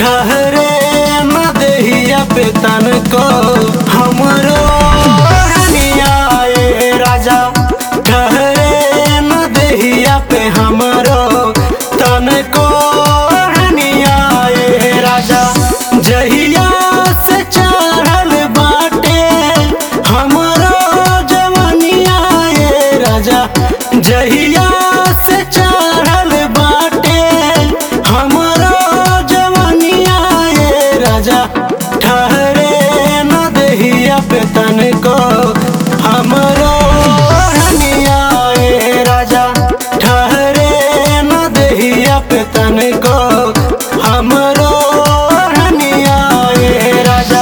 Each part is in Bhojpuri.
ठहरे न देहिया पे तन को हमरो रनिया ए राजा ठहरे न देहिया पे हमरो तन को रनिया ए राजा जहिया से चढ़ल बाटे हमरो जवनिया ए राजा जहिया से चढ़ल बाटे हमरो जवनिया ए राजा ठहरे न देहिया पे तन को हमरो रनिया ए राजा ठहरे न देहिया पे तन को हमरो रनिया ए राजा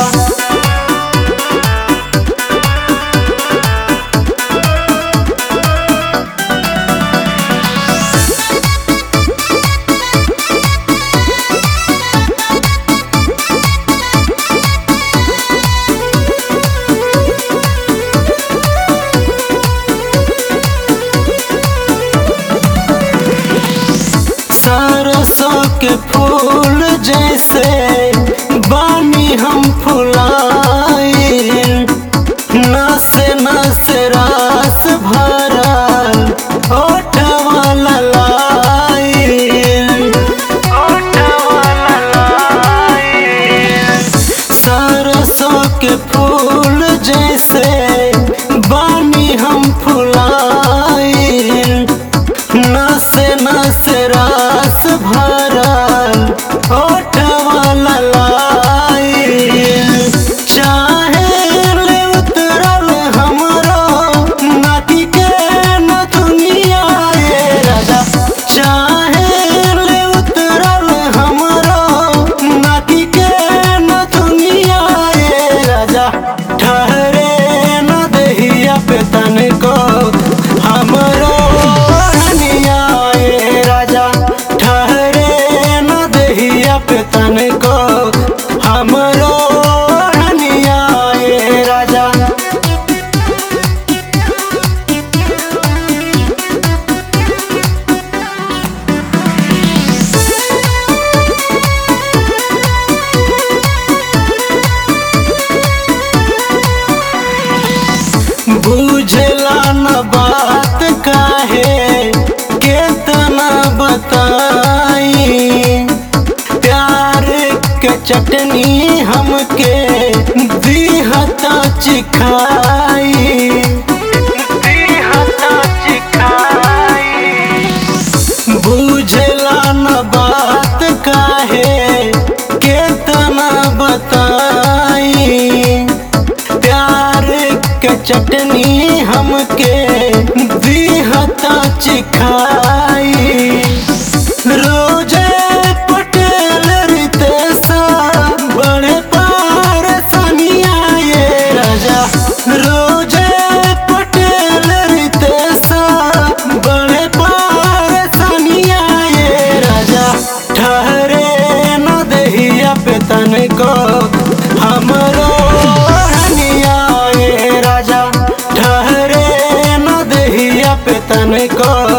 सरसों के फूल जैसे बानी हम फुलाए नस नस रास भरल ओठवा ललाए ओठवा ललाए सरसों के फूल जैसे बानी हम फुलाए नस नस रास भरल ओठवा ललाए चाहे ले उतरल हमरो नाती के न दुनिया ए राजा चाहे ले उतरल हमरो नाती के न दुनिया ए राजा ठहरे न देहिया पे तन को हमरो रनिया ए राजा ठहरे न देहिया पे तन को हमरो रनिया ए राजा बुझला न बात काहे केतना बताई प्यार के चटनी हमके दिहता चिखाई दिहता चिखाई बुझला न बात काहे केतना बताई प्यार के चटनी हमके दिहता चिखाई रोजे पटेल रितेशा बड़े पार सनिया ये राजा रोजे पटेल रितेशा बड़े पार सनिया ये राजा ठहरे न देहिया पे तन को हमरो रनिया ए राजा ठहरे न देहिया पे तन को